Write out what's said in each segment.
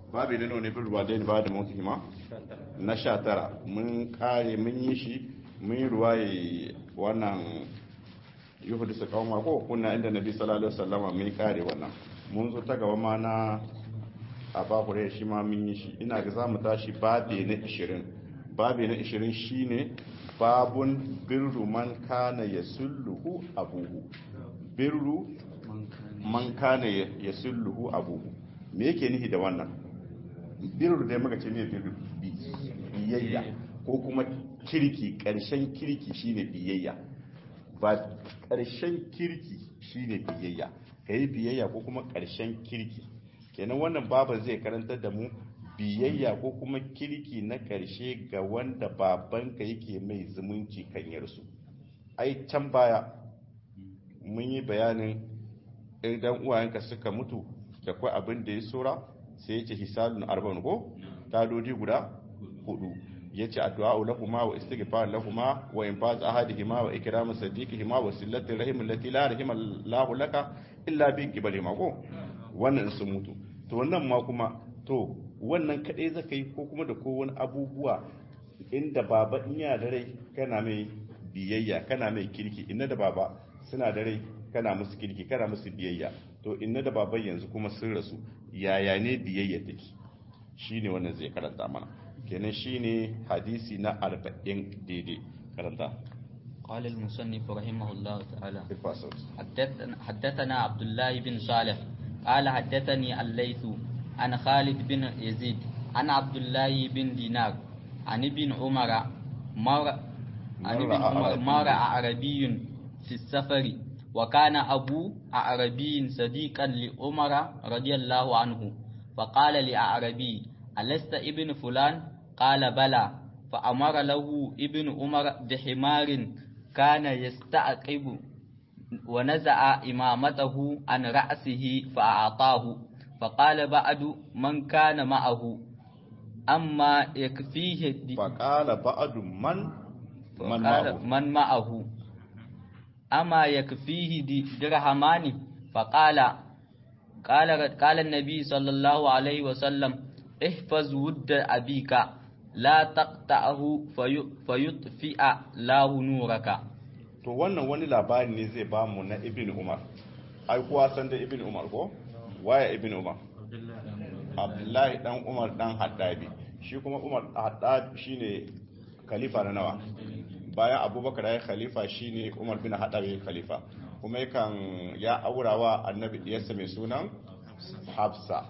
babu da nuna bin ruwa daini ba da mutu hima na sha tara mun kare mun yi shi mun yi ruwa ya wannan yuhudu su kawo mako kuna inda nabi sallallahu alaihi wasallama mun kare wannan mun zo ta gaba ma na a bakure shi ma mun yi shi ina ga za mu tashi babe na 20 babe na 20 shine babun birru man kana yasulluhu abuhu birru man kana yasulluhu abuhu me yake nihi da wannan birru da muka ce ne birru biyayya ko kuma kirki karshen kirki shine biyayya ba karshen kirki shine biyayya kai biyayya ko kuma karshen kirki kenan wannan baban zai karantar da mu biyayya ko kuma kirki na karshe ga wanda babanka yake mai zumunci kanyarsu ai can baya mun yi bayanin idan uwayenka suka mutu da kwa abin da ya tsora sai ya ce hisalun arba'in ko tadodi guda hudu ya ce addu'a lahuma wa istighfar lahuma wa infaz ahadihima wa ikramu sadiqihima wa sillatir rahim allati la rahima Allahu laka illa bi qibalihima ko wannan sun mutu to wannan ma kuma to wannan kadai zaka yi ko kuma da ko wani abubuwa inda baba in ya da rai kana mai biyayya kana mai kirki inna da baba suna da rai kana musu kirki kana musu biyayya to inna da baban yanzu kuma sun rasu yaya ne biyayya take shine wannan zai karanta mana kenan shine hadisi na 40 daidai karanta قال المصنف رحمه الله تعالى الفاصل حدثنا, حدثنا عبد الله بن صالح قال حدثني الليث عن خالد بن يزيد عن عبد الله بن دينار عن ابن عمر مر عن ابن عمر مر أعربي في السفر وكان أبو أعربي صديقا لعمر رضي الله عنه فقال لأعربي ألست ابن فلان قال بلى فأمر له ابن عمر بحمار كان يستعقب ونزع إمامته عن رأسه فأعطاه فقال بعد من كان معه أما يكفيه فقال بعد من من فقال معه من معه أما يكفيه دي- درهمان فقال قال قال النبي صلى الله عليه وسلم احفظ ود أبيك لا تقطعه في فيطفئ له نورك to wannan wani labari ne zai ba mu na ibn umar ai kuwa san da ibn umar ko waye ibn umar abdullahi dan umar dan haddabi shi kuma umar haddab shine khalifa na nawa bayan abubakar ya yi khalifa shine umar bin haddab ya yi khalifa kuma yakan ya aurawa annabi diyarsa mai sunan hafsa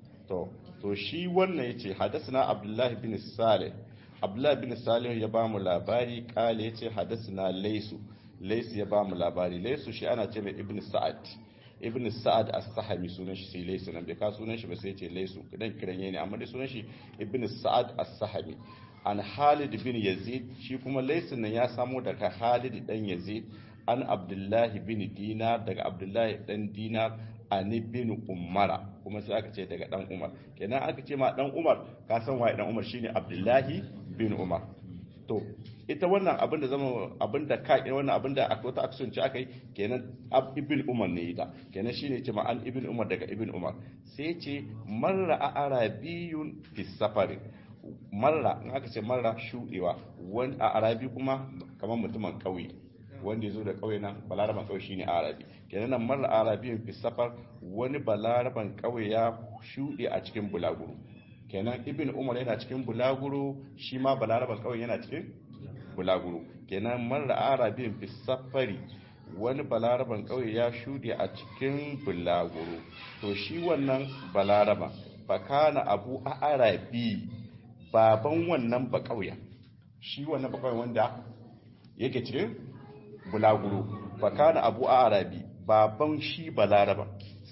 to to shi wannan yace hadathana abdullahi bin salih abdullahi bin salih ya ba mu labari kale yace hadathana laysu laysu ya ba mu labari laysu shi ana ce mai ibn sa'ad ibn sa'ad as-sahami sunan shi sai laysu nan bai ka sunan shi ba sai yace laysu kidan kiran ne amma dai sunan shi ibn sa'ad as-sahami an Khalid bin Yazid shi kuma laysun nan ya samo daga Khalid dan Yazid an Abdullahi bin Dinar daga Abdullahi dan Dinar an bin Umara kuma sai aka ce daga dan Umar kenan aka ce ma dan Umar ka san waye dan Umar shine Abdullahi bin Umar to ita wannan abin da zama abin da ka wannan abin da akwai wata action ce aka yi kenan ab ibn Umar ne ita kenan shine ce ma an ibn Umar daga ibn Umar sai ce marra a arabiyun fi safari marra in aka ce marra shudewa wani a arabi kuma kamar mutumin kauye wanda ya zo da kauye nan balaraban kauye shine arabi kenan nan marra arabiyin fi safar wani balaraban kauye ya shude a cikin bulaguro kenan ibn umar yana cikin bulaguro shi ma balaraban kauye yana cikin bulaguro kenan marra arabiyin fi safari wani balaraban kauye ya shude a cikin bulaguro to shi wannan balaraban fakana abu a arabi baban wannan ba kauya shi wannan ba kauya wanda yake cikin bulaguro fakana abu a arabi baban shi balaraba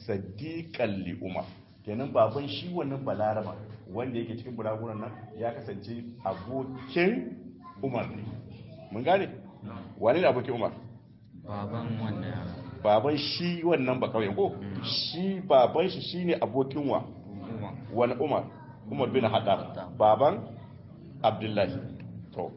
sadiqan li umar kenan baban shi wannan balaraba wanda yake cikin bulaguron nan ya kasance abokin umar ne mun gane wani ne abokin umar baban wannan yara baban shi wannan ba kauyen ko shi baban shi shine abokin wa wani umar umar bin haddad baban abdullahi to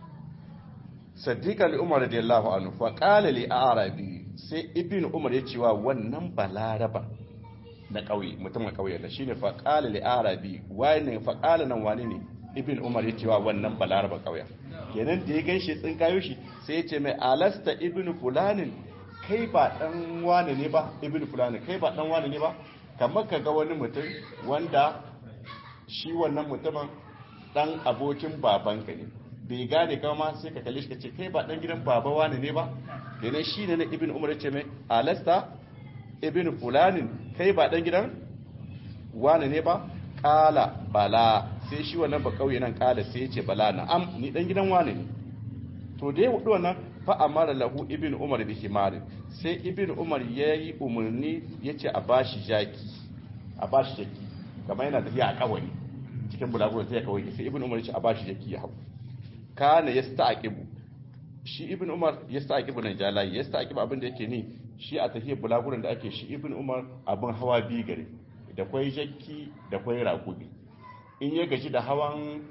sadiqa li umar radiyallahu anhu fa qala li arabi sai ibn umar ya ce wa wannan balaraba wanda yake cikin bulaguro nan ya kasance abokin umar ne mun gane wani ne abokin umar baban shi wannan ba kauyen ko shi baban shi shine abokin wa wani umar umar bin haddad baban abdullahi to sadiqa li umar radiyallahu anhu fa qala li arabi sai ibn umar ya ce wa wannan balaraba wanda yake cikin bulaguro nan ya kasance abokin umar ne mun gane wani ne abokin umar baban abdullahi to na ƙauye mutumin ƙauye da shine faqala li arabi wani faqala nan wani ne ibn umar ya cewa wannan balaraba ƙauyen kenan da ya ganshi tsin kayo shi sai ya ce mai alasta ibn fulanin kai ba dan wani ne ba ibn fulanin kai ba dan wani ne ba kamar ka ga wani mutum wanda shi wannan mutumin dan abokin babanka ne bai gane kama sai ka kalle shi ka ce kai ba dan gidan baba wani ne ba kenan shi ne na ibn umar ya ce mai alasta ibn fulanin kai ba dan gidan wani ne ba kala bala sai shi wannan ba kauye nan kala sai ya ce bala na am ni dan gidan wani ne to da ya wudu wannan fa amara lahu ibn umar bi himarin sai ibn umar yayi umarni yace a bashi jaki a bashi jaki kamar yana tafiya a kawai cikin bulagurin sai ya kawai sai ibn umar yace a bashi jaki ya hau kana yasta'qibu shi ibn umar yasta'qibu nan jalayi yasta'qibu abin da yake ni shi a tafiyar bulagurin da ake shi ibn umar abin hawa biyu gare da kwai jakki da kwai raƙumi in ya gaji da hawan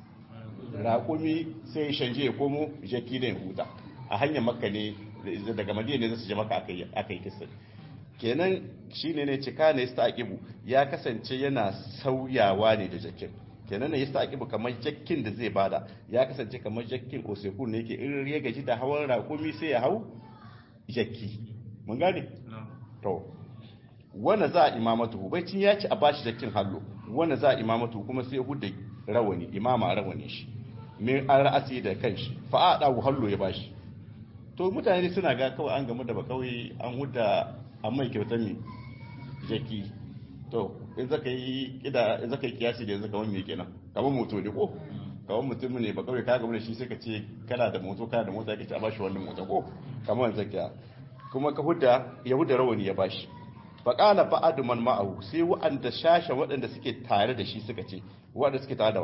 raƙumi sai ya shanje ya komo jakki da ya huta a hanyar makka ne daga madina ne zasu je maka aka yi kisa kenan shine ne cika ne yasta aqibu ya kasance yana sauyawa ne da jakkin kenan ne yasta aqibu kamar jakkin da zai bada ya kasance kamar jakkin osekun ne yake in ya gaji da hawan raƙumi sai ya hau jakki mun gane to wanda za a imamatu baicin ya ci a bashi jakkin hallo wanda za a imamatu kuma sai hudda rawani imama rawani shi min an ra'asi da kanshi fa a dawo hallo ya bashi to mutane suna ga kawai an gamu da ba kawai an hudda an mai kyautar mi jaki to in zaka yi kida in zaka yi kiyasi da yanzu kawai me kenan kamar moto ne ko kawai mutum ne ba kawai ka gamu da shi sai ka ce kana da moto kana da mota kace a bashi wannan moto ko kamar yanzu kiya kuma ka hudda ya hudda rawani ya bashi faƙala fa'adu man ma'ahu sai wa'anda shashen waɗanda suke tare da shi suka ce waɗanda suke tare da wa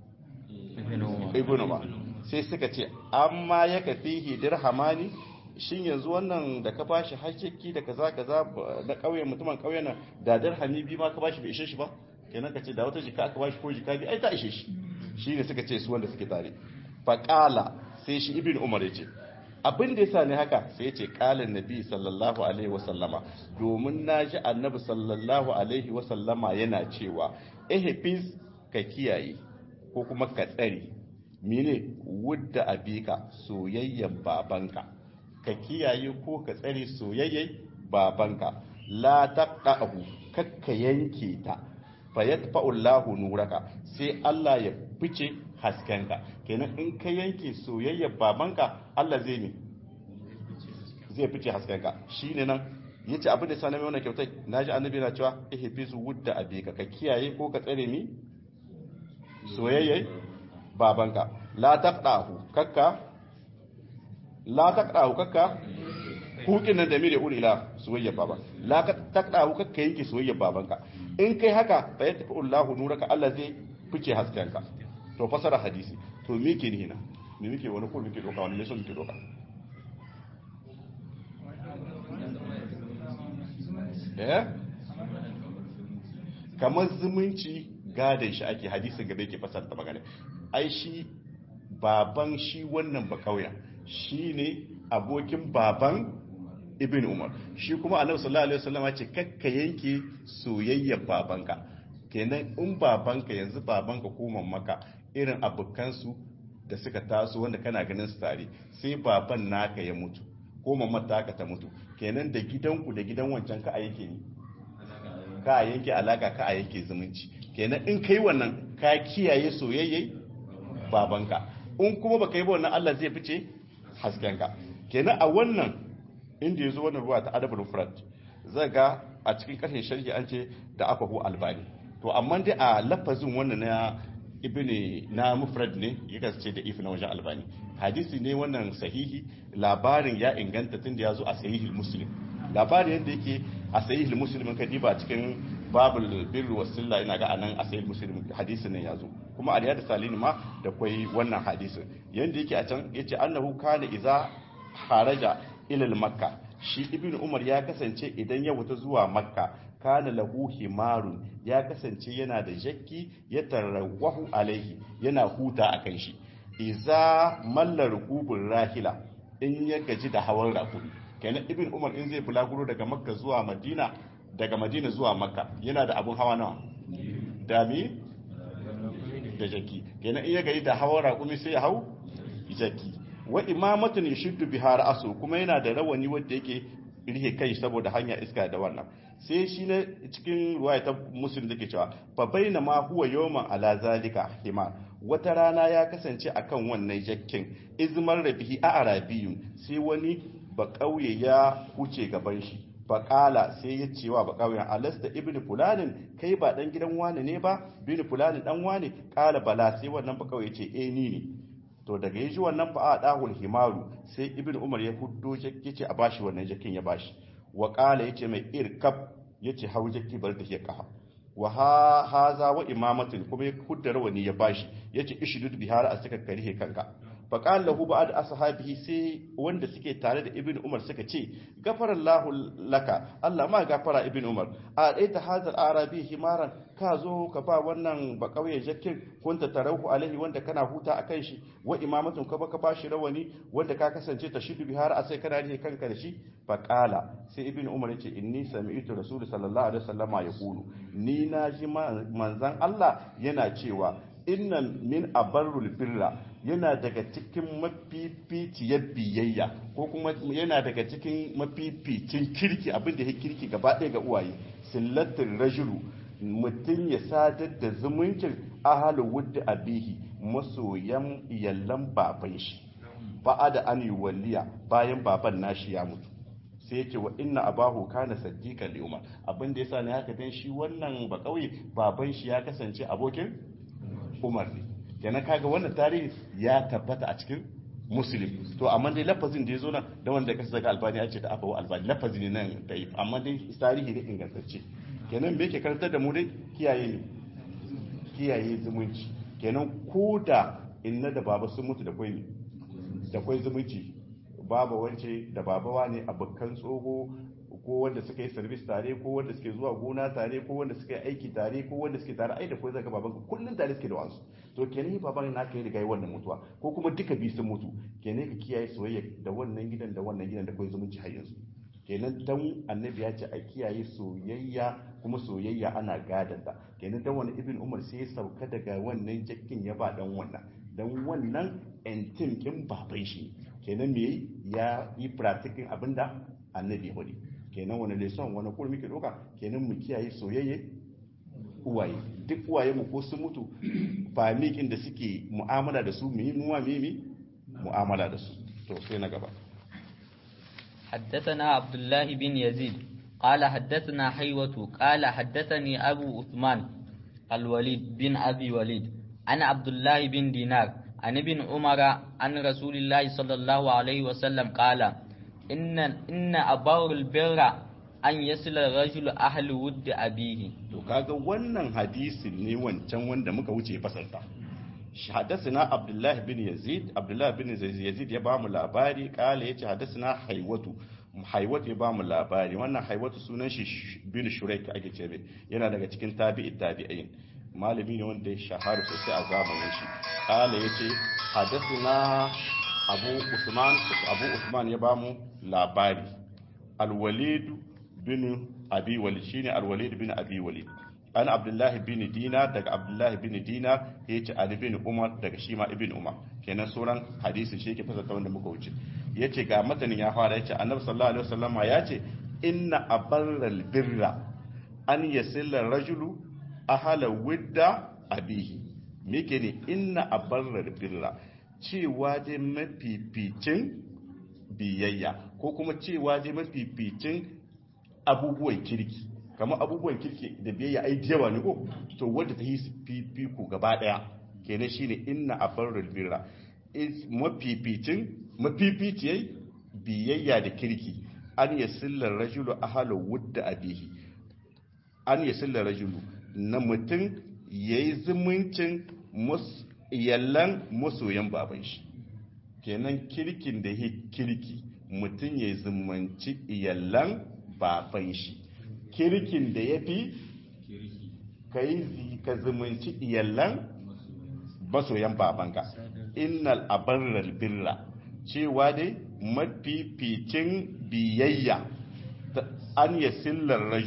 ibnu ma sai suka ce amma ya kafihi dirhamani shin yanzu wannan da ka bashi hajjaki da kaza kaza na ƙauyen mutumin ƙauyen nan da dirhami bi ma ka bashi bai ishe shi ba kenan ka ce da wata jika aka bashi ko jika bi ai ta ishe shi shine suka ce su wanda suke tare faƙala sai shi ibnu umar ya ce abin da yasa ne haka sai ya ce kalan nabi sallallahu alaihi wasallama domin na ji annabi sallallahu alaihi wasallama yana cewa ehfiz ka kiyaye ko kuma ka tsare mene wudda abika soyayyen babanka ka kiyaye ko ka tsare soyayyen babanka la taqahu kakka yanke ta fa yatfa'u Allahu nuraka sai Allah ya fice haskenka kenan in ka yanke soyayyar babanka Allah zai ne zai fice haskenka shine nan yace abin da sanan mai wannan kyautai naji annabi na cewa ihfizu wudda abika ka kiyaye ko ka tsare mi soyayyar babanka la taqdahu kakka la taqdahu kakka hukin nan da mire ulila soyayyar baba la taqdahu kakka yanke soyayyar babanka in kai haka fa yatafi Allahu nuraka Allah zai fice haskenka to fasara hadisi to me ke nina me muke wani ko muke doka wani lesson muke doka eh kamar zumunci gadon shi ake hadisin gaba yake fasara ta magana ai shi baban shi wannan ba kauya shi ne abokin baban ibn umar shi kuma annabi sallallahu alaihi wasallam ce kakka yanke soyayyar babanka kenan in babanka yanzu babanka ko maka irin abokansu da suka taso wanda kana ganin su tare sai baban naka ya mutu ko mamar taka ta mutu kenan da gidanku da gidan wancan ka a yake ni ka a yanke alaka ka a yanke zumunci kenan in kai wannan ka kiyaye soyayye babanka in kuma baka yi ba wannan Allah zai fice haskenka kenan a wannan inda yazo wannan ruwa ta adabul mufrad zai ga a cikin karshen sharhi an ce da afahu albani to amma dai a lafazin wannan na ibni na mufrad ne ya kasance da ifi na wajen albani hadisi ne wannan sahihi labarin ya inganta tun da ya zo a sahihul muslim labarin yadda yake a sahihul muslim ka diba cikin babul birru wasilla ina ga anan a sahihul muslim hadisin nan ya zo kuma aliyad salini ma da kwai wannan hadisin yanda yake a can yace annahu kana iza haraja ila makka shi ibnu umar ya kasance idan ya wuta zuwa makka kana lahu himarun ya kasance yana da jakki ya tarrawahu alaihi yana huta a kan shi iza malla rukubun rahila in ya gaji da hawan rakuri kenan ibn umar in zai bulaguro daga makka zuwa madina daga madina zuwa makka yana da abun hawa nawa dami da jaki kenan iya gari da hawan raƙumi sai ya hau jaki wa imamatun yashuddu biha ra'su kuma yana da rawani wanda yake rihe kai saboda hanya iska da wannan sai shi ne cikin ruwaya ta muslim da ke cewa fa baina ma huwa yawman ala zalika himar wata rana ya kasance akan wannan jakkin izmar rabihi a arabiyun sai wani ba kauye ya huce gaban shi ba kala sai ya cewa ba kauyen alasta ibn fulanin kai ba dan gidan wani ne ba bin fulanin dan wani kala bala sai wannan ba kauye ce eh ni ne to daga yaji wannan fa a dahul himaru sai ibn umar ya huddo yace a bashi wannan jakin ya bashi wa qala yace mai irkab yace hau jakki bar da ke kafa wa ha haza wa imamatin kuma ya hudda rawani ya bashi yace ishudud bihar a suka karihe kanka fa qala lahu ba'd ashabihi sai wanda suke tare da ibn umar suka ce gafarallahu laka Allah ma gafara ibn umar a daita hazal arabi himaran ka zo ka ba wannan ba kauye jakkin kunta tarahu alaihi wanda kana huta akan shi wa imamatun ka baka bashi rawani wanda ka kasance ta shidu bihar a sai kana rike kanka da shi fa qala sai ibn umar yace inni sami'tu rasul sallallahu alaihi wasallama yaqulu ni na ji manzan Allah yana cewa inna min abarrul birra yana daga cikin mafificiyar biyayya ko kuma yana daga cikin mafificin kirki abin da ya kirki gaba ɗaya ga uwaye sillatin rajulu mutum ya sadar da zumuncin ahalu wudda abihi masoyan iyallan baban shi ba'a da an yi walliya bayan baban nashi ya mutu sai yake wa inna abahu kana saddiqan li umar abin da yasa ne haka dan shi wannan ba kauye baban shi ya kasance abokin umar ne kenan kaga wannan tarihi ya tabbata a cikin muslim to amma dai lafazin da ya zo nan da wanda kasa daga albani ya ce da abawa albani lafazi ne nan da amma dai tarihi ne ingantacce kenan me yake karantar da mu dai kiyaye ne kiyaye zumunci kenan ko da inna da baba sun mutu da kwai da kwai zumunci baba wance da babawa ne abokan tsoho ko wanda suka yi service tare ko wanda suke zuwa gona tare ko wanda suka yi aiki tare ko wanda suke tare ai da kai zaka baban kullun tare suke da wasu to kenan baban na kai riga yi wannan mutuwa ko kuma duka bi sun mutu kenan ka kiyaye soyayya da wannan gidan da wannan gidan da kai zumunci har yanzu kenan dan annabi ya ce a kiyaye soyayya kuma soyayya ana gadanta kenan dan wani ibn umar sai ya sauka daga wannan jakkin ya ba dan wannan dan wannan entim kin baban shi kenan me ya yi practicing abinda annabi ya faɗi kenan wani lesson wani kurmi ke doka kenan mu kiyaye soyayye uwaye duk uwaye mu ko sun mutu ba miƙin da suke mu'amala da su mu yi muwa mimi mu'amala da su to sai na gaba حدثنا عبد الله بن يزيد قال حدثنا حيوة قال حدثني أبو عثمان الوليد بن أبي وليد عن عبد الله بن دينار عن ابن عمر عن رسول الله صلى الله عليه وسلم قال إن إن أبار البر أن يصل الرجل أهل ود أبيه to kaga wannan hadisin ne wancan wanda muka wuce fasarta حدثنا عبد الله بن يزيد عبد الله بن يزيد ya bamu labari kala yace حدثنا حيوة haiwatu ya bamu labari wannan haiwatu sunan shi bin shuraik ake ce mai yana daga cikin tabi'i tabi'in malami ne wanda ya shahara sosai a zamanin shi kala yace hadathina abu usman abu usman ya bamu labari alwalid bin abi walid shine alwalid bin abi walid an abdullahi bin dinar daga abdullahi bin dinar ya ce ali bin umar daga shi ma ibn umar kenan sauran hadisi shi yake fasata wanda muka wuce ya ce ga matanin ya fara ya ce annabi sallallahu alaihi wasallam ya ce inna abarral birra an yasilla rajulu ahala widda abihi mike ne inna abarral birra cewa dai mafificin biyayya ko kuma cewa dai mafificin abubuwan kirki kamar abubuwan kirki da biyayya ai yawa ne ko to wanda ta yi fifiko gaba daya kenan shine inna abarrul birra is mafificin mafificiyai biyayya da kirki an yasilla rajulu ahlu wudda abihi an yasilla rajulu na mutum yayi zumuncin yallan masoyan baban shi kenan kirkin da yake kirki mutum yayi zumunci iyallan baban shi kirkin da ya fi ka yi ka zumunci iyallan masoyan babanka innal abarral birra cewa dai mafificin biyayya an ya sillar rajulu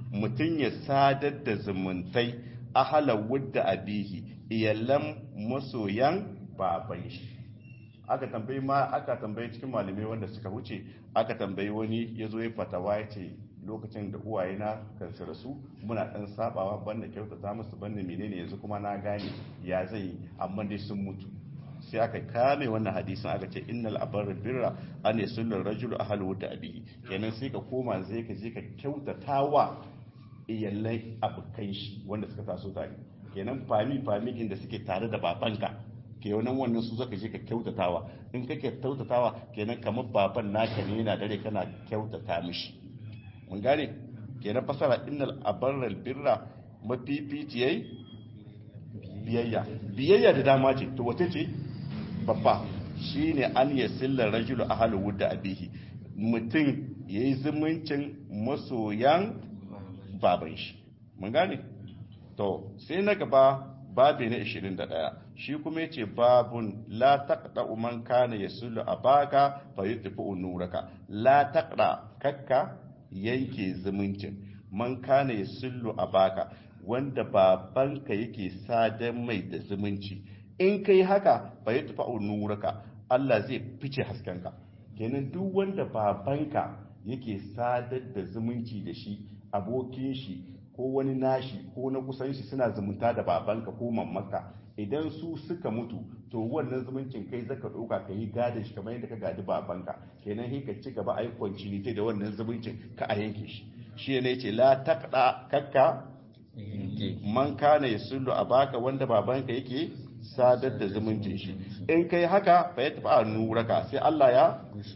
mutum ya sadar da zumuntai ahala wudda abihi iyallan masoyan baban shi aka tambayi ma aka tambayi cikin malamai wanda suka wuce aka tambayi wani ya zo ya fatawa ya ce lokacin da uwaye na kan su rasu muna dan sabawa banda kyautata musu banda menene yanzu kuma na gane ya zai amma dai sun mutu sai aka kame wannan hadisin aka ce innal abarra birra an yasullu rajulu ahlu da abihi kenan sai ka koma zai ka je ka kyautatawa iyalai abokan shi wanda suka taso tare kenan fami fami inda suke tare da babanka kenan wannan su zaka je ka kyautatawa in kake kyautatawa kenan kamar baban naka ne yana dare kana kyautata mishi mun gane kenan fasara innal abarral birra mafificiyai biyayya biyayya da dama ce to wace ce babba shine an yasilla rajulu ahlu wudda abihi mutum yayi zumuncin masoyan baban shi mun gane to sai na gaba babi na 21 shi kuma yace babun la taqda man kana yasulu abaka fa yutfu nuraka la taqda kakka yanke zumuncin man kana yasulu abaka wanda babanka yake sadan mai da zumunci in kai haka fa yutfu nuraka Allah zai fice haskenka kenan duk wanda babanka yake sadar da zumunci da shi abokin shi ko wani nashi ko na kusan shi suna zumunta da babanka ko mammaka idan su suka mutu to wannan zumuncin kai zaka ɗauka ka yi gadon shi kamar yadda ka gadi babanka kenan sai ka ci gaba a yi continuity da wannan zumuncin ka a yanke shi shi ne ce la taqda kakka man kana yasullu abaka wanda babanka yake sadar da zumuncin shi in kai haka fa ya tafi nuraka sai Allah ya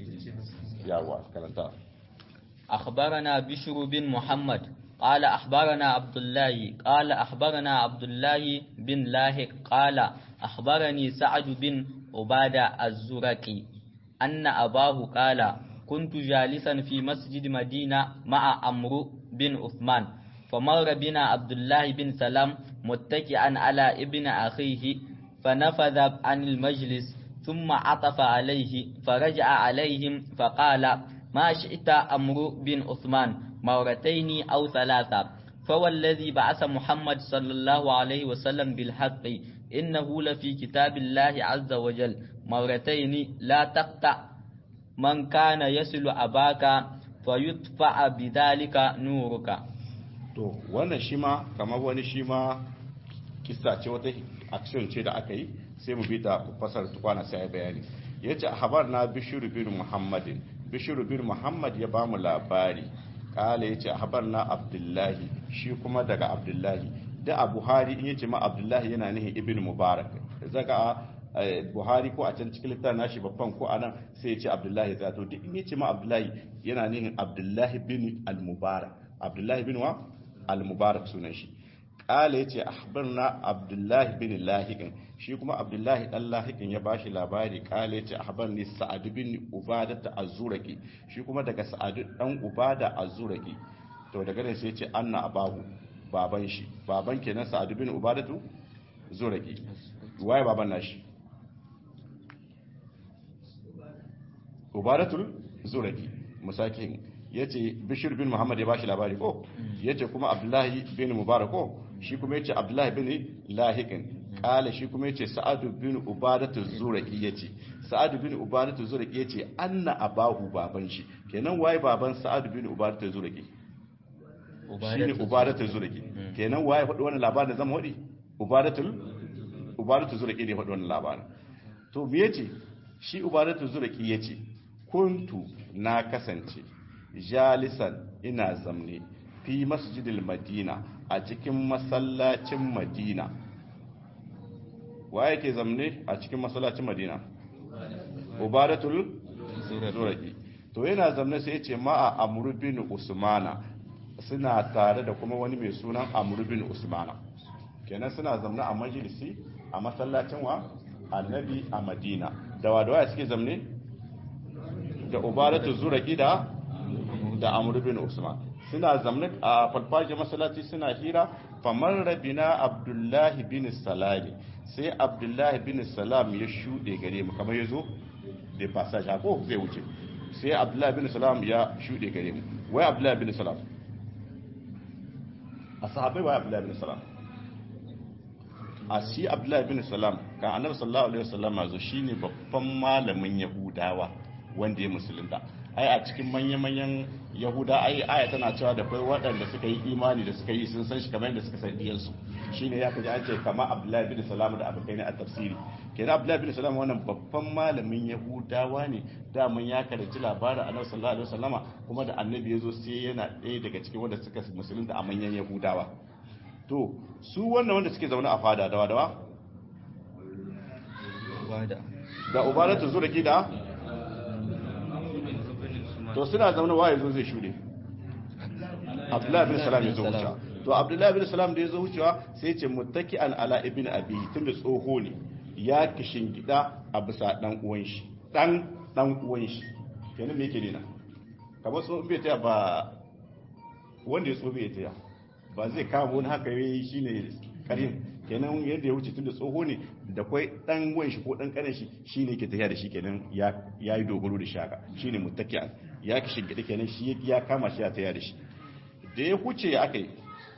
yawa karanta أخبرنا بشر بن محمد قال أخبرنا عبد الله قال أخبرنا عبد الله بن لاهق قال أخبرني سعد بن عبادة الزرقي أن أباه قال كنت جالسا في مسجد مدينة مع عمرو بن عثمان فمر بنا عبد الله بن سلام متكئا على ابن أخيه فنفذ عن المجلس ثم عطف عليه فرجع عليهم فقال ما شئت أمر بن عثمان مرتين أو ثلاثة فوالذي بعث محمد صلى الله عليه وسلم بالحق إنه لفي كتاب الله عز وجل مرتين لا تقطع من كان يصل أباك فيدفع بذلك نورك to wannan shi ma kamar wani shi ma kissa ce wata action ce da aka yi sai mu bi ta fasar tukwana sai bayani yace habar na bishiru bin muhammadin bishiru bin muhammad ya bamu labari kala yace habar na abdullahi shi kuma daga abdullahi da a buhari in yace ma abdullahi yana nihin ibn mubarak zaka buhari ko a can cikin littafin nashi babban ko anan sai yace abdullahi zato duk in yace ma abdullahi yana nihin abdullahi bin al-mubarak abdullahi bin wa al-mubarak sunan shi kala yace akhbarna abdullahi bin lahiqin shi kuma abdullahi dan lahiqin ya bashi labari kala yace akhbarni sa'ad bin ubada ta azuraki shi kuma daga sa'ad dan ubada azuraki to daga nan sai yace anna abahu baban shi baban kenan sa'ad bin ubadatu zuraki waye baban nashi ubadatul zuraki musakin yace bishir bin muhammad ya bashi labari ko yace kuma abdullahi bin mubarak ko shi kuma yace abdullahi bin lahiqin kala shi kuma yace sa'ad bin ubadatu zuraki yace sa'ad bin ubadatu zuraki yace anna abahu baban shi kenan waye baban sa'ad bin ubadatu zuraki shine ubadatu zuraki kenan waye faɗi wannan labarin da zama wadi ubadatul ubadatu zuraki ne faɗi wannan labarin to me yace shi ubadatu zuraki yace kuntu na kasance jalisan ina zamne fi masjidil madina a cikin masallacin madina wa yake zamne a cikin masallacin madina ubadatul zuraki to yana zamne sai yace ma'a amru bin usmana suna tare da kuma wani mai sunan amru bin usmana kenan suna zamne a majalisi a masallacin wa annabi a madina da wadawa suke zamne da ubadatul zuraki da da amru bin usman suna zamne a farfajiyar masallaci suna hira famar rabina abdullahi bin salami sai abdullahi bin salam ya shuɗe gare mu kamar ya zo da passage ko zai wuce sai abdullahi bin salam ya shuɗe gare mu wai abdullahi bin salam a sahabbai ba abdullahi bin salam a shi abdullahi bin salam kan annabi sallallahu alaihi wasallam zo shine babban malamin yahudawa wanda ya musulunta ai a cikin manya-manyan yahuda ai aya tana cewa da kai waɗanda suka yi imani da suka yi sun san shi kamar yadda suka san diyansu shine ya kaji an ce kama abdullahi bin salam da abokai ne a tafsiri kenan abdullahi bin salam wannan babban malamin yahudawa ne daman ya karanci labarin annabi sallallahu alaihi wasallama kuma da annabi ya zo sai yana ɗaya daga cikin wanda suka musulunta a manyan yahudawa to su wannan wanda suke zaune a fada dawa dawa da ubadatu zuraki da to suna zaune waye zo zai shuɗe abdullahi bin salam ya zo wucewa to abdullahi bin salam da ya zo wucewa sai ce muttaki an ala ibn abi tun da tsoho ne ya kishin gida a bisa dan uwan shi dan dan uwan shi kenan me yake nuna kamar tsohon bai taya ba wanda ya tsoho bai taya ba zai kama wani haka yayi shine karin kenan yadda ya wuce tun da tsoho ne da kwai dan uwan shi ko dan kanin shi shine yake tafiya da shi kenan ya yayi dogaro da shaka shine muttaki'an ya kishin gida kenan shi ya kama shi ya taya da shi da ya huce aka yi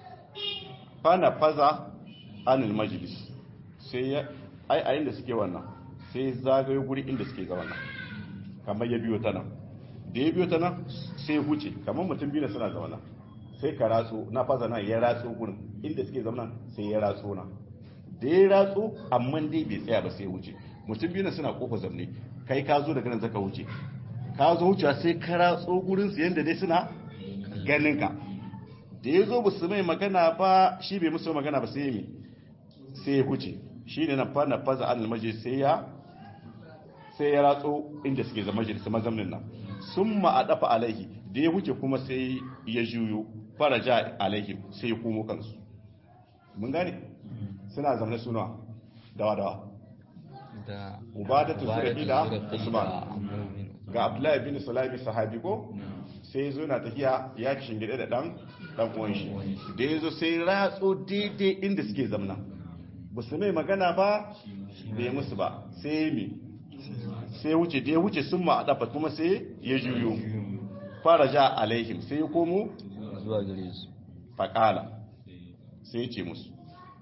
fana faza anil majlis sai ya ai a inda suke wannan sai zagaye guri inda suke ga wannan kamar ya biyo ta nan da ya biyo ta nan sai huce kamar mutum biyu suna ga wannan sai ka ratso na faza nan ya ratso gurin inda suke zama sai ya ratso nan da ya ratso amma dai bai tsaya ba sai huce mutum biyu suna kofa zamne kai ka zo daga nan zaka huce ka zo wucewa sai ka ratso gurin su yanda dai suna ganin ka da ya zo basu mai magana ba shi bai musu magana ba sai mi sai ya huce shi ne na fana faza an almaji sai ya sai ya ratso inda suke zama majalisa mazamnin nan sun ma a dafa alaihi da ya huce kuma sai ya juyo faraja alaihi sai ya komo kansu mun gane suna zama suna dawa dawa da ubadatu zura'i da usman ga abdullahi bin salami sahabi ko sai zo na tafiya ya shingide da dan dan uwan shi da yazo sai ratso daidai inda suke zamna ba su mai magana ba bai musu ba sai mi sai wuce da ya wuce sun ma adafa kuma sai ya juyo fara ja alaihim sai ya komo zuwa gare su faƙala sai ya ce musu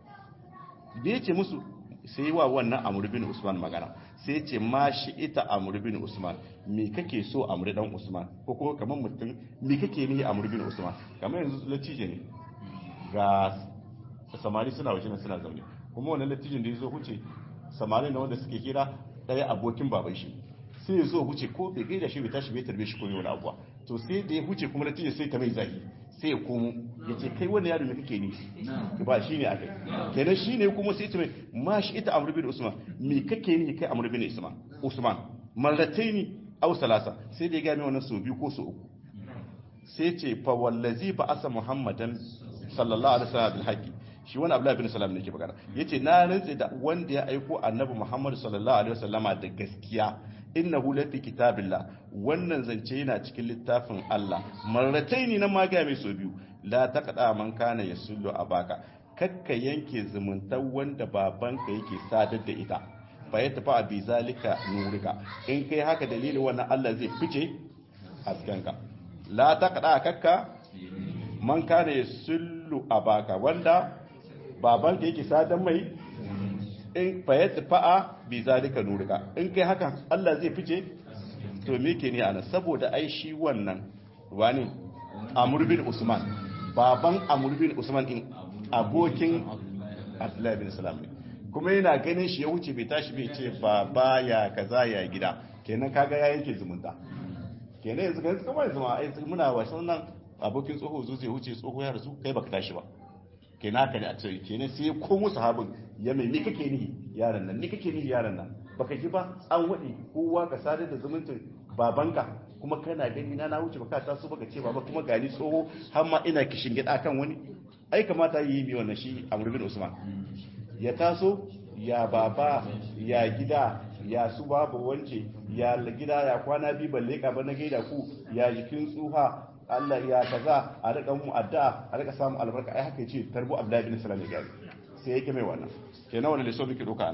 da ya ce musu sai yi wa wannan amur bin usman magana sai ce ma shi ita amur bin usman me kake so amur dan usman ko kuma kamar mutum me kake nihi amur bin usman kamar yanzu latije ne ga samari suna waje suna zaune kuma wannan latijin da ya zo huce samari na wanda suke kira ɗaya abokin baban shi sai ya zo huce ko bai gaida shi bai tashi bai tarbe shi ko wani abuwa to sai da ya huce kuma latijin sai ta mai zahi sai ya komo ya ce kai wani yaro ne kake ni ba shi ne aka kenan shi ne kuma sai ta mai ma shi ita amur bin usman me kake ni kai amur bin usman usman marratai ni au salasa sai da ya gami wannan sau biyu ko sau uku sai ce fa wallazi ba asa muhammadan sallallahu alaihi wasallam bil haqi shi wani abdullahi bin salam ne ke magana yace na rantse da wanda ya aiko annabi muhammad sallallahu alaihi wasallama da gaskiya innahu lafi kitabillah wannan zance yana cikin littafin Allah marrataini na maga mai so biyu la taqda man kana yasullu abaka kakka yanke zumuntar wanda babanka yake sadar da ita fa ya tafi a bizalika nurika in kai haka dalilin wannan Allah zai fice haskenka la taqda kakka man kana yasullu abaka wanda babanka yake sadar mai in fa ya tafi a bi zalika nurika in kai haka Allah zai fice to me ke ne ana saboda ai shi wannan wani Amr bin Usman baban Amr bin Usman in abokin Abdullah bin Salam ne kuma yana ganin shi ya wuce bai tashi bai ce baba ya kaza ya gida kenan kaga ya yanke zumunta kenan yanzu ganin kuma yanzu ma ai muna wasan nan abokin tsoho zo zai wuce tsoho ya rasu kai baka tashi ba kenan haka ne a ce kenan sai ya komo sahabin ya mai ni kake ni yaran nan ni kake ni yaran nan baka ji ba an wadi kowa ka sadar da zumuncin babanka kuma kana gani na na wuce baka taso baka ce baba kuma gani tsoho har ma ina kishin gida kan wani ai kamata yi mi wannan shi Amr bin Usman ya taso ya baba ya gida ya su babu wance ya gida ya kwana bi balle ka ba na gaida ku ya jikin tsuha Allah ya kaza a rika mu addu'a a rika samu albarka ai haka yace tarbu Abdullahi bin Salam ya gari sai yake mai wannan kenan wannan lissofi ke doka ana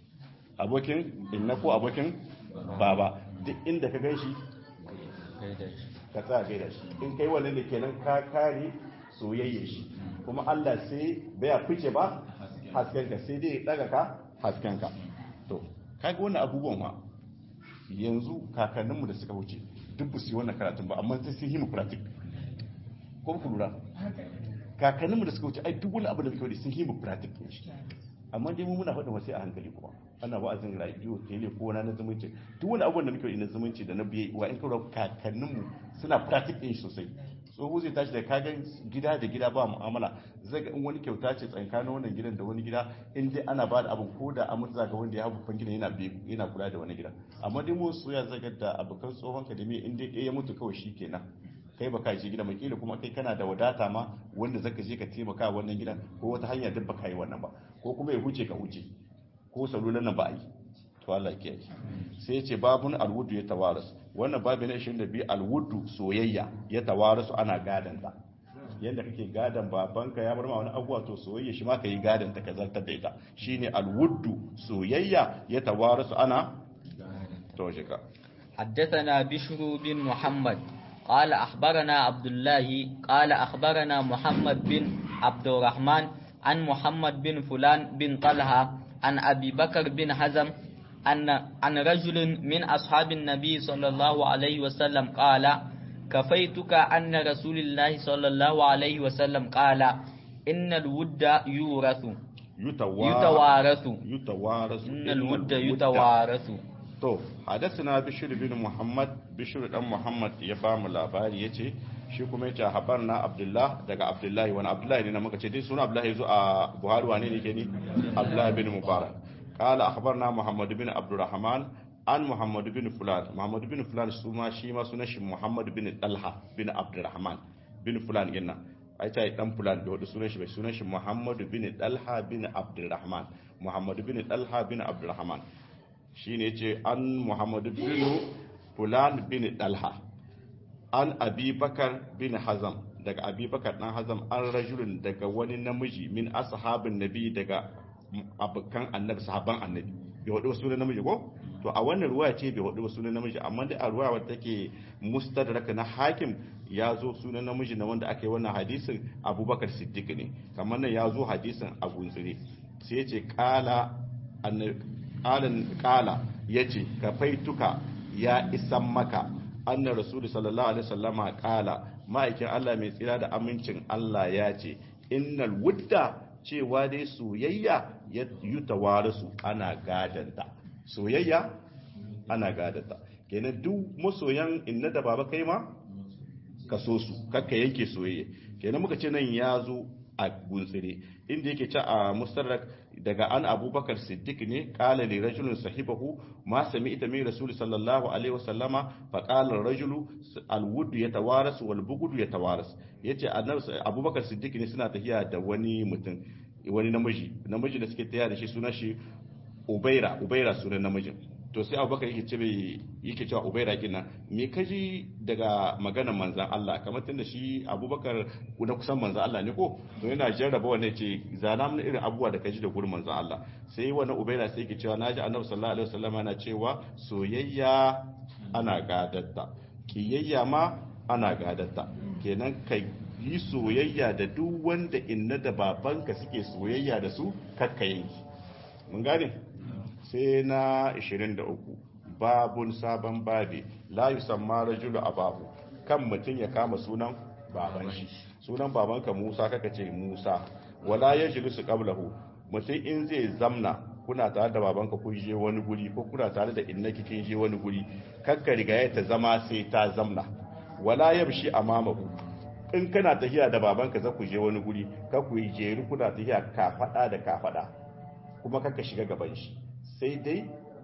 abokin inna ko abokin baba duk inda ka ganshi ka tsaya gaida shi in kai wannan ne kenan ka kare soyayye shi kuma Allah sai baya fice ba haskenka sai dai ya daga ka haskenka to kaga wannan abubuwan ma yanzu kakanninmu da suka wuce duk ba su yi wannan karatun ba amma sai sun yi mu pratik ko ku lura kakanninmu da suka wuce ai duk wani abu da muke wadi sun yi mu pratik ne shi amma dai mu muna faɗin wasu a hankali kuma ana wa'azin radio tele ko na zumunci duk wani abubuwan da muke wadi na zumunci da na biye wa in kawo kakanninmu suna pratik ɗin sosai tsoho zai tashi da kagan gida da gida ba mu'amala zai ga in wani kyauta ce tsakanin wannan gidan da wani gida in dai ana ba da abin ko da an mutu ga wanda ya haɓu fan gidan yana yana kula da wani gida amma dai mu soya zaga da abokan tsohon ka da me in dai ya mutu kawai shi kenan kai baka je gida mai kila kuma kai kana da wadata ma wanda zaka je ka taimaka wannan gidan ko wata hanya duk baka yi wannan ba ko kuma ya huce ka huce ko salulan nan ba a yi to Allah ya kiyaye sai ya ce babun alwudu ya tawaras wannan babu na 22 alwudu soyayya ya tawarasu ana gadan ta yanda kake gadan babanka ya bar ma wani abuwa to soyayya shi ma ka yi gadan ta ka zartar da ita shine alwudu soyayya ya tawarasu ana to shiga حدثنا بشر بن محمد قال أخبرنا عبد الله قال أخبرنا محمد بن عبد الرحمن عن محمد بن فلان بن طلحة عن أبي بكر بن حزم أن عن رجل من أصحاب النبي صلى الله عليه وسلم قال كفيتك أن رسول الله صلى الله عليه وسلم قال إن الود يورث يتوارث يتوارث إن الود يتوارث to hadasana bishir bin muhammad bishir dan muhammad ya ba mu labari yace shi kuma yace habarna abdullah daga abdullahi wani abdullahi ne na muka ce dai suna abdullahi zo a buhari wane ne ke ni abdullahi bin mubarak qala akhbarna muhammad bin abdurrahman an muhammad bin fulan muhammad bin fulan su ma shi ma sunan shi muhammad bin talha bin abdurrahman bin fulan inna ai ta dan fulan da wadu sunan shi bai sunan shi muhammad bin talha bin abdurrahman muhammad bin talha bin abdurrahman shi ne ce an muhammadu bin fulan bin dalha an abubakar bin hazam daga abubakar dan hazam an rajulun daga wani namiji min ashabin nabi daga abokan annabi sahaban annabi bai wadu wasu sunan namiji ko to a wannan ruwa ce bai wadu wasu sunan namiji amma dai a ruwa wadda take mustadrak na hakim ya zo sunan namiji na wanda aka yi wannan hadisin abubakar siddiq ne kamar nan ya zo hadisin abu tsire sai ya ce kala ƙalin ƙala ya ce ka faituka ya isan maka annar rasulu sallallahu alaihi wasallama ƙala ma'aikin Allah mai tsira da amincin Allah ya ce innal wudda cewa dai soyayya ya yi tawarisu ana gadanta soyayya ana gadanta kenan duk masoyan inna da baba kai ma ka so su kakka yanke soyayya kenan muka ce nan ya zo a guntsire inda yake ci a mustarrak daga an abubakar siddiq ne kala li rajulun sahibahu ma sami ita min rasul sallallahu alaihi wasallama fa qala rajulu alwud yatawaras wal bughd yatawaras yace annabi abubakar siddiq ne suna tafiya da wani mutum wani namiji namiji da suke tafiya da shi sunan shi ubaira ubaira sunan namijin to sai abubakar yake ce yake cewa ubaira kina me kaji daga maganar manzan Allah kamar tunda shi abubakar na kusan manzan Allah ne ko to yana jarraba wannan ce zana mun irin abubuwa da kaji da gurin manzan Allah sai wannan ubaira sai yake cewa naji annabi sallallahu alaihi wasallam yana cewa soyayya ana gadatta kiyayya ma ana gadatta kenan kai yi soyayya da duk wanda inna da babanka suke soyayya da su kakka yanki mun gane sai na 23 babun sabon babi la yusamma rajulu abahu kan mutum ya kama sunan baban shi sunan babanka Musa kaka ce Musa wala yajlisu qablahu mutum in zai zamna kuna tare da babanka kun je wani guri ko kuna tare da innaki kin je wani guri kakka riga ya ta zama sai ta zamna wala yamshi amamahu in kana tafiya da babanka za ku je wani guri ka ku yi jeru kuna tafiya kafada da kafada kuma kakka shiga gaban shi sai dai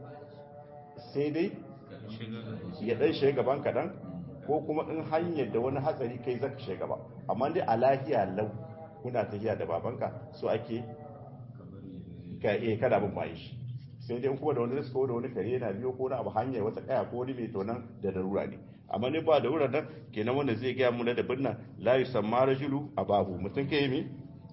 sai dai ya dan shiga gaban kaɗan ko kuma in hanyar da wani hatsari kai zaka shiga gaba amma dai a lahiya lau kuna tafiya da babanka so ake ka eh kada bin bayan shi sai dai kuma da wani riska da wani kare yana biyo ko na abu hanya wata kaya ko wani mai tonan da darura ne amma ne ba da wurin nan kenan wanda zai gaya mu na da binnan la yusamma rajulu abahu mutum kai me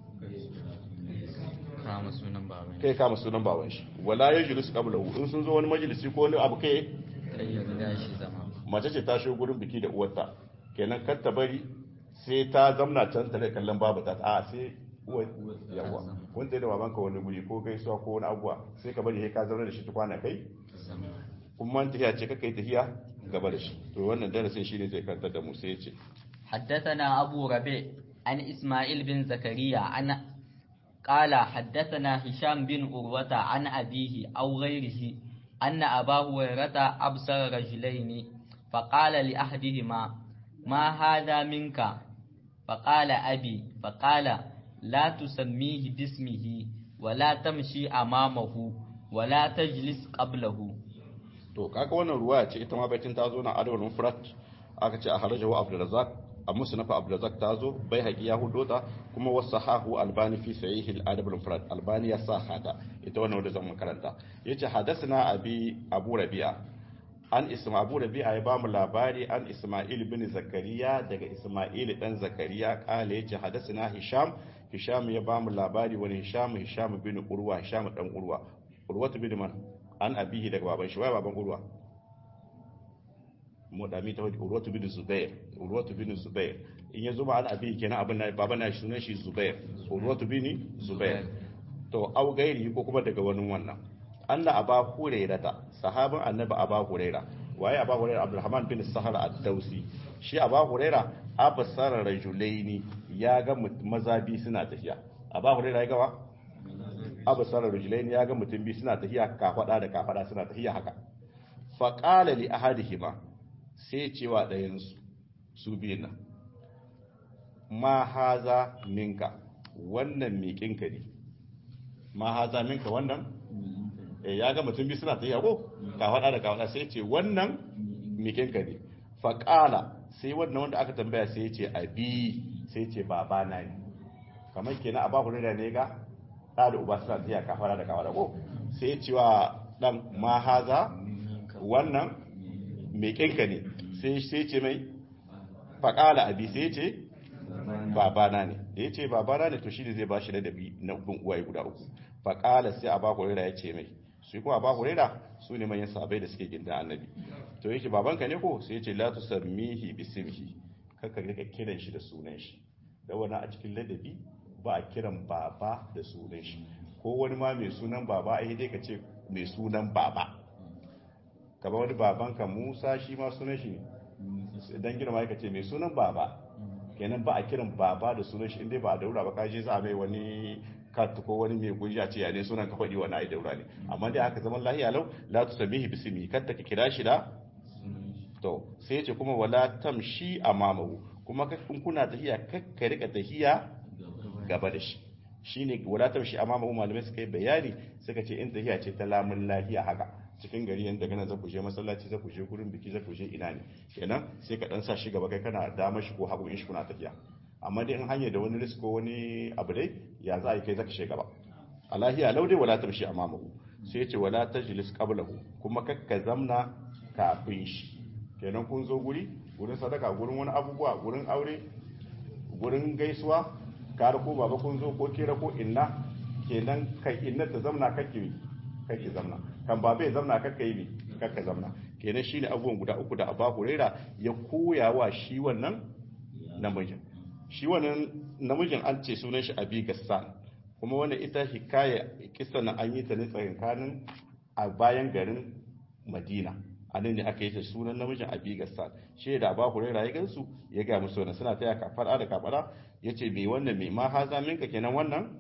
kama sunan baban kai kama sunan baban shi wala yajlisu qablahu in sun zo wani majalisi ko wani abu kai kai ya riga shi zama mace ce ta shigo gurin biki da uwarta kenan kar ta bari sai ta zamna can tare kallon babu ta a sai uwa yawa kun tsaye da babanka wani guri ko gaisuwa ko wani abuwa sai ka bari sai ka zauna da shi tukwana kai kuma tafiya ce kakai tafiya gaba da shi to wannan darasin shi ne zai karanta da mu sai ya ce حدثنا أبو ربيع عن إسماعيل بن زكريا عن قال حدثنا هشام بن أروة عن أبيه أو غيره أن أبا هريرة أبصر رجلين فقال لأحدهما ما هذا منك فقال أبي فقال لا تسميه باسمه ولا تمشي أمامه ولا تجلس قبله to kaga wannan ruwaya ce ita ma baitin ta zo na adawul mufrad aka ce a harajahu abdurrazzaq a musnaf abdurrazzaq ta zo bai haƙi ya hudo ta kuma wasahahu albani fi sahih al-adab al-mufrad albani ya sa hada ita wannan wanda zan karanta yace hadathana abi abu rabi'a an isma abu rabi'a ya bamu labari an isma'il bin zakariya daga isma'il dan zakariya kale yace hadathana hisham hisham ya bamu labari wani hisham hisham bin urwa hisham dan urwa urwatu bin man an abihi daga baban shi wai baban urwa mu da mi ta wadi urwatu bin zubair urwatu bin zubair in ya zuma an abihi kenan abin na baban na shi sunan shi zubair urwatu bin zubair to au gairi ko kuma daga wani wannan anna aba hurairata sahabin annabi aba huraira waye aba huraira abdurrahman bin sahar ad-dausi shi aba huraira abasara rajulaini ya ga maza bi suna tafiya aba huraira ya gawa abasara rajulaini ya ga mutum bi suna tafiya kafada da kafada suna tafiya haka fa qala li ahadihima sai cewa dayan su su biyun nan ma haza minka wannan miƙinka ne ma haza minka wannan ya ga mutum bi suna tafiya ko ka faɗa da ka faɗa sai ce wannan mikinka ne faƙala sai wannan wanda aka tambaya sai ce abi sai ce baba na ne kamar kenan a babu rida ne ga ɗa da uba suna tafiya ka faɗa da ka faɗa ko sai ce wa ɗan ma haza wannan mikinka ne sai sai ce mai faƙala abi sai ce babana ne da ya ce babana ne to shi ne zai ba shi ladabi na bin uwaye guda uku faƙala sai a ba hurera ya ce mai su kuma ba hurera su ne manyan sabai da suke ginda annabi to yake babanka ne ko sai ya ce la tusammihi bismihi kaka rika kiran shi da sunan shi da wani a cikin ladabi ba a kiran baba da sunan shi ko wani ma mai sunan baba ai dai ka ce mai sunan baba kamar wani babanka Musa shi ma sunan shi ne dan girma ka ce mai sunan baba kenan ba a kiran baba da sunan shi inda ba a daura ba kaje za a mai wani kat ko wani mai gujiya ce ya ne sunan ka faɗi wani ai daura ne amma dai aka zaman lahiya lau la tu samihi bismi katta ka kira shi da to sai ya ce kuma wala tamshi amamahu kuma in kuna tahiya kakka rika tahiya gaba da shi shine wala tamshi amamahu malamai suka yi bayani suka ce in tahiya ce ta lamun lahiya haka cikin gari yanda kana za ku je masallaci za ku je gurin biki za ku je ina ne kenan sai ka dan sa shi gaba kai kana dama shi ko hagu in shi kuna tafiya amma dai in hanya da wani risk ko wani abu dai ya za a yi kai zaka shiga gaba alahiya lau dai wala tamshi amamahu sai ce wala tajlis qablahu kuma kakka zamna kafin shi kenan kun zo guri gurin sadaka gurin wani abubuwa gurin aure gurin gaisuwa ka ko baba kun zo ko kera ko inna kenan kai inna ta zamna kake kake zamna kan ba bai zamna kakka yi ne kakka zamna kenan shine abubuwan guda uku da Aba Huraira ya koya wa shi wannan namijin shi wannan namijin an ce sunan shi Abi Gassan kuma wannan ita hikaya kissa na an yi ta ne tsakankanin a bayan garin Madina anan ne aka yi ta sunan namijin Abi Gassan shi da Aba Huraira ya gansu ya ga musu wannan suna taya kafara da kafara yace me wannan me ma haza minka kenan wannan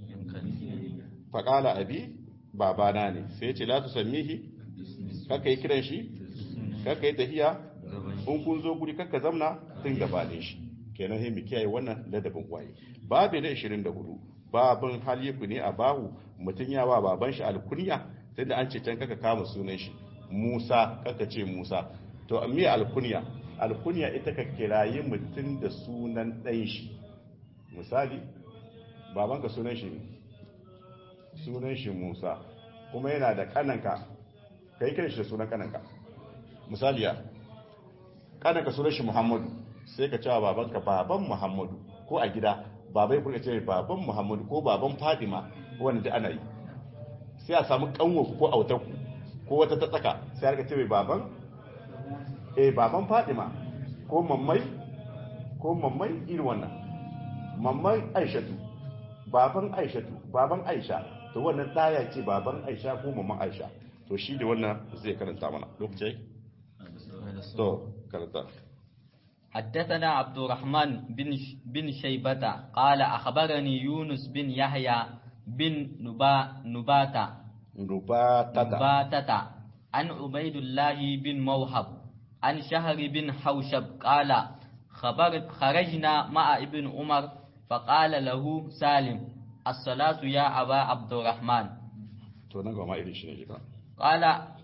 faqala abi babana ne sai ce la tu sammihi kaka yi kiran shi kaka yi tahiya in kun zo guri kaka zamna tun gabanin shi kenan sai mu kiyaye wannan ladabin kwaye babu na 24 babin halifu ne a bahu mutun yawa baban shi alkunya tunda an ce can kaka kama sunan shi Musa kaka ce Musa to me alkunya alkunya ita ka kirayi mutun da sunan ɗan shi misali babanka sunan shi ne sunan shi Musa kuma yana da kananka kai kiran shi da sunan kananka misali ya kananka sunan shi Muhammadu sai ka cewa babanka baban Muhammadu ko a gida babai kuka ce baban Muhammadu ko baban Fadima wanda da ana yi sai a samu kanwo ko autarku ko wata ta tsaka sai aka ce mai baban eh baban Fadima ko mammai ko mamman irin wannan mamman aishatu baban aishatu baban aisha to wannan ɗaya ce baban aisha ko mamman aisha to shi da wannan zai karanta mana lokaci to karanta حدثنا عبد الرحمن بن بن شيبة قال أخبرني يونس بن يحيى بن نبا نباتة نباتة نباتة عن عبيد الله بن موهب عن شهر بن حوشب قال خبر خرجنا مع ابن عمر فقال له سالم الصلاة يا أبا عبد الرحمن to nan gama irin shi ne jika قال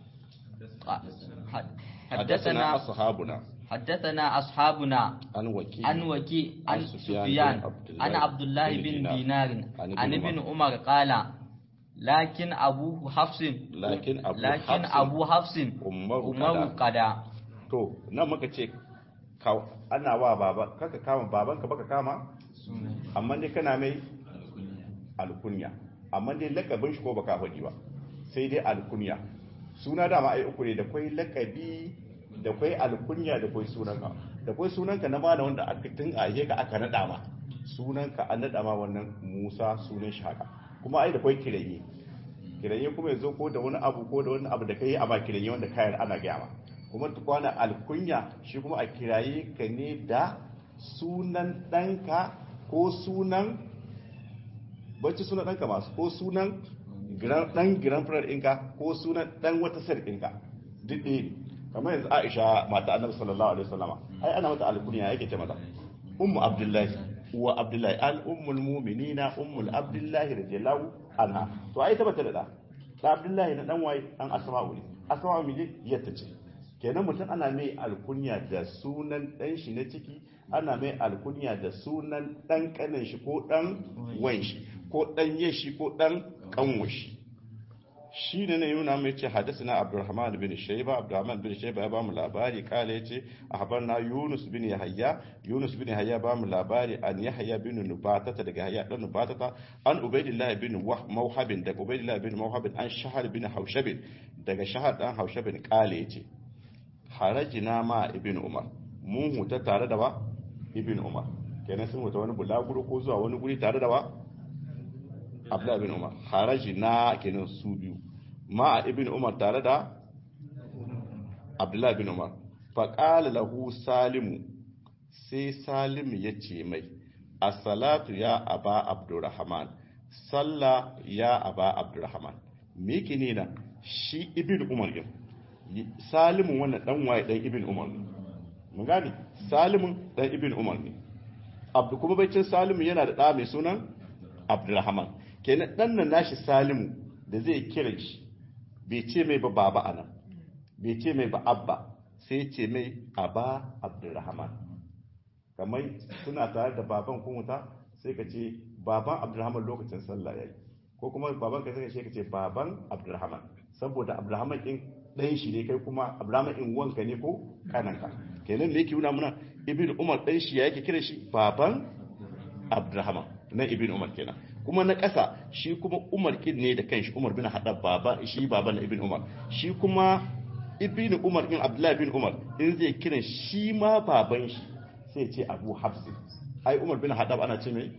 حدثنا حدثنا أصحابنا حدثنا أصحابنا عن وكيل عن وكي عن عن سفيان سفيان بن عبد الله عن عبد الله بن بن دينار. دينار عن عن ابن ابن عمر قال لكن أبو حفص لكن أبو لكن حفص أبو حفص عمر عمر قدا. قدا to nan muka ce ka- ana wa baba kaka kama babanka baka kama amma dai kana mai alkunya amma dai lakabin shi ko baka faɗi ba sai dai alkunya suna dama ai uku ne da kwai lakabi da kwai alkunya da kwai sunanka da kwai sunanka na mana wanda aka tun a ka aka nada ma sunanka an nada ma wannan Musa sunan shi haka kuma ai da kwai kiranye kiranye kuma yazo ko da wani abu ko da wani abu da kai a ba kiranye wanda kayan ana gaya ma kuma tukwana alkunya shi kuma a kiraye ka ne da sunan ɗanka ko sunan bacci sunan ɗanka masu ko sunan giran- ɗan giran firar ɗinka ko sunan ɗan wata sar ɗinka duk ɗaya ne kamar yanzu aisha mata annabi sallallahu alaihi wasallama ai ana mata alkunya yake ce mata ummu abdullahi uwa abdullahi al ummul mu'minina ummul abdullahi radiyallahu anha to ai ta bata da da da abdullahi na dan waye dan asma'u ne asma'u miji yatta ce kenan mutum ana mai alkunya da sunan dan shi na ciki ana mai alkunya da sunan dan kanin shi ko dan wan shi ko dan yashi ko dan kanwa shi shi ne na yuna mai ce hadisina abdurrahman bin shaiba abdurrahman bin shaiba ya bamu labari kala yace na yunus bin yahya yunus bin yahya bamu labari an yahya bin nubatata daga yahya dan nubatata an ubaidillah bin mawhab daga ubaidillah bin mawhab an shahar bin haushab daga shahar dan haushab kala yace harajina ma ibn umar mun huta tare da ba ibn umar kenan sun huta wani bulaguro ko zuwa wani guri tare da ba abdullahi bin umar haraji na kenan su biyu ma a ibn umar tare da abdullahi bin umar faƙala lahu salimu sai salimu ya ce mai a salatu ya aba abdurrahman salla ya aba abdurrahman me ke ne na shi ibn umar yin salimu wannan dan waye dan ibn umar ne mun gane salimun dan ibn umar ne abdu kuma baicin salimu yana da ɗa mai sunan abdurrahman kenan dan nan nashi salimu da zai kira shi bai ce mai ba baba anan bai ce mai ba abba sai ce mai aba abdurrahman kamar suna tare da baban kumuta sai ka ce baban abdurrahman lokacin sallah yayi ko kuma baban ka sai ka ce baban abdurrahman saboda abdurrahman din ɗan shi ne kai kuma abdurrahman din wanka ne ko kananka kenan me yake nuna muna ibn umar ɗan shi yake kira shi baban abdurrahman na ibn umar kenan kuma na ƙasa shi kuma umar kin ne da kanshi umar bin haɗa baba shi baba na ibn umar shi kuma ibn umar in abdullahi bin umar in zai kiran shi ma baban shi sai ce abu hafsi ai umar bin haɗa ana ce mai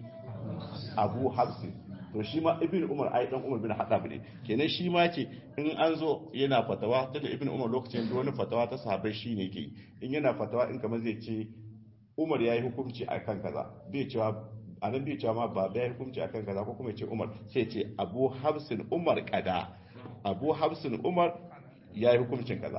abu hafsi to shi ma ibn umar ai dan umar bin haɗa ne kenan shi ma ce in an zo yana fatawa tunda ibn umar lokacin da wani fatawa ta sahabbai shi ne ke in yana fatawa in kamar zai ce umar ya yi hukunci a kan kaza bai cewa a nan bai cewa ma ba ya yi hukunci a kan kaza ko kuma ya ce umar sai ce abu hafsin umar kada abu hafsin umar ya yi hukuncin kaza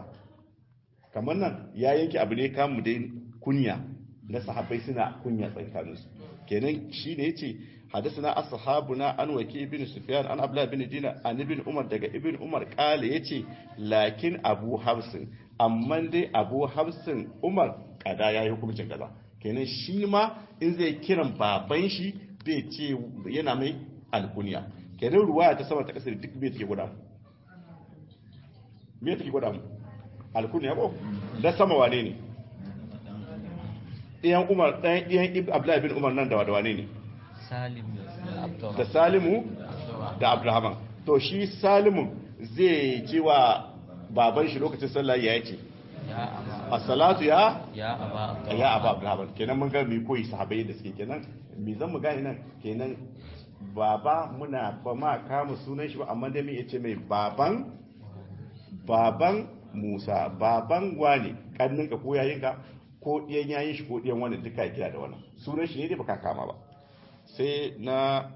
kamar nan ya yanke abu ne kamu dai kunya na sahabbai suna kunya tsakaninsu kenan shi ne ya ce حدثنا أصحابنا عن وكي بن سفيان عن أبلا بن دينا عن ابن عمر دقى ابن عمر قال يتي لكن أبو حفص أما دي أبو حفص عمر kada ya yi hukuncin kaza kenan shi ma in zai kiran baban shi bai ce yana mai alkuniya kenan ruwaya ta sama ta kasar duk bai take gwada mu me take gwada mu alkuniya ko da sama wane ne ɗayan umar ɗayan ɗayan abdullahi bin umar nan da wane ne salim da salimu da abdurrahman to shi salimu zai ce wa baban shi lokacin sallah ya ce ya aba as-salatu ya ya aba ya aba abdurrahman kenan mun ga mi koyi sahabbai da suke kenan mi zan mu gane nan kenan baba muna ba ma kama sunan shi ba amma dai me yace mai baban baban Musa baban wani kanninka ko yayinka ko ɗiyan yayin shi ko ɗiyan wani duka ya kira da wannan sunan shi ne dai baka kama ba sai na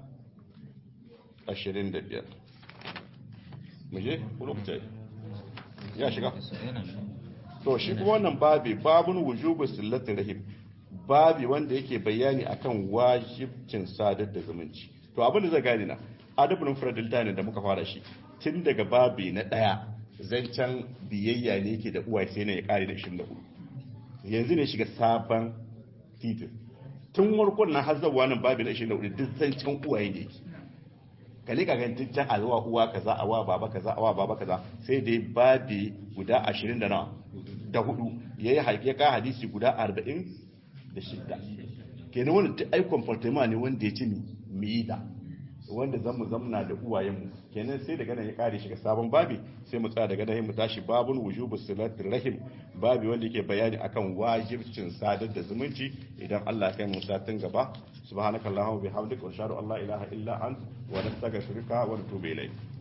25 muje ko lokaci ya shiga to shi kuma wannan babi babun wujubu sillatin rahim babi wanda yake bayani akan wajibcin sadar da zumunci to abin da zai gane na adabul mufradil tani da muka fara shi tun daga babi na daya zancen biyayya ne yake da uwaye sai ne ya kare da 24 yanzu ne shiga sabon titin tun warkon na hazzawa nan babi na 24 duk zancen uwaye ne yake kale ka ganin duk a zuwa uwa kaza a wa baba kaza a wa baba kaza sai dai babi guda 20 da nawa da hudu yayi haƙiƙa ka hadisi guda 40 da shidda kenan wannan duk ai comportement ne wanda ya ci mi mu yi da wanda zan mu zamna da uwayenmu kenan sai daga nan ya kare shiga sabon babi sai mu tsaya daga nan mu tashi babun wujubu silatir rahim babi wanda yake bayani akan wajibcin sadar da zumunci idan Allah ya kai mu satin gaba subhanakallahumma bihamdika wa ashhadu an la ilaha illa ant wa nastaghfiruka wa natubu ilayk